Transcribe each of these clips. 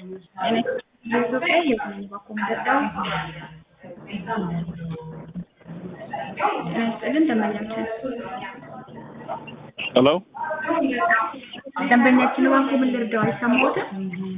እኔ የኢትዮጵያ የኢኮኖሚ ባኮመደዳው ጤና ይስጥልን ደንበኛችን ሄሎ ደንበኛችን ባንኩ ምን ልርዳው አይሰማዎትም?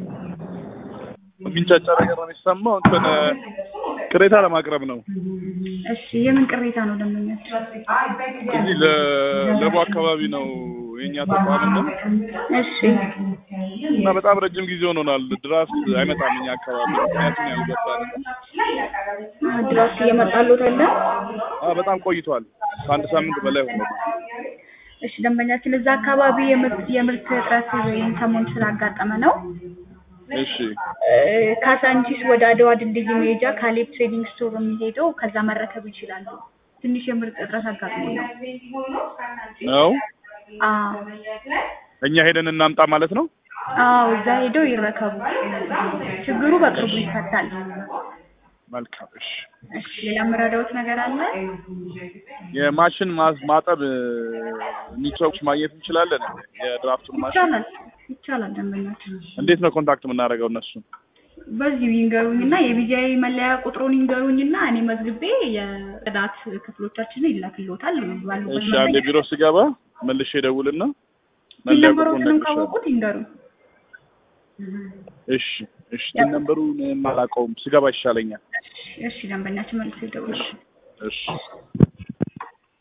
የሚንጫጫ ነገር ነው የሚሰማው። እንትን ቅሬታ ለማቅረብ ነው። እሺ የምን ቅሬታ ነው ደንበኛችን? እዚህ ለለቡ አካባቢ ነው የኛ ተቋም ነው እሺ እና በጣም ረጅም ጊዜ ሆኖናል። ድራፍት አይመጣም እኛ አካባቢ ምክንያቱም ያልገባን ድራፍት እየመጣሎት አለ? አ በጣም ቆይቷል። ከአንድ ሳምንት በላይ ሆኖ እሺ ደንበኛችን እዛ አካባቢ የምርት የምርት እጥረት ወይም ሰሞን ስላጋጠመ ነው እሺ እ ካሳንቺስ ወደ አድዋ ድልድይ መሄጃ ካሌብ ትሬዲንግ ስቶር የሚሄደው ከዛ መረከብ ይችላሉ። ትንሽ የምርት እጥረት አጋጥሞ ነው። ነው አዎ እኛ ሄደን እናምጣ ማለት ነው። አዎ እዛ ሄደው ይረከቡ። ችግሩ በቅርቡ ይፈታል። መልካም እሺ። እሺ ሌላ የምረዳዎት ነገር አለ? የማሽን ማዝ- ማጠብ ኒትሮክስ ማግኘት እንችላለን? የድራፍቱን ማሽን ይቻላል ይቻላል ደንበኛችን እንዴት ነው ኮንታክት የምናደርገው እነሱን? በዚሁ ይንገሩኝና የቢጂአይ መለያ ቁጥሩን ይንገሩኝና እኔ መዝግቤ የጽዳት ክፍሎቻችንን ይላክልዎታል ባሉበት እሺ አንድ ቢሮ ስገባ መልሼ ደውልና ፒን መለያ ቁጥሩን ነምበሮትንም እነግርሻለሁ። ካወቁት ይንገሩኝ። እሺ እሺ ቲን ነምበሩን አላውቀውም ስገባ ይሻለኛል። እሺ ደንበኛችን መልሶ ይደውላል። እሺ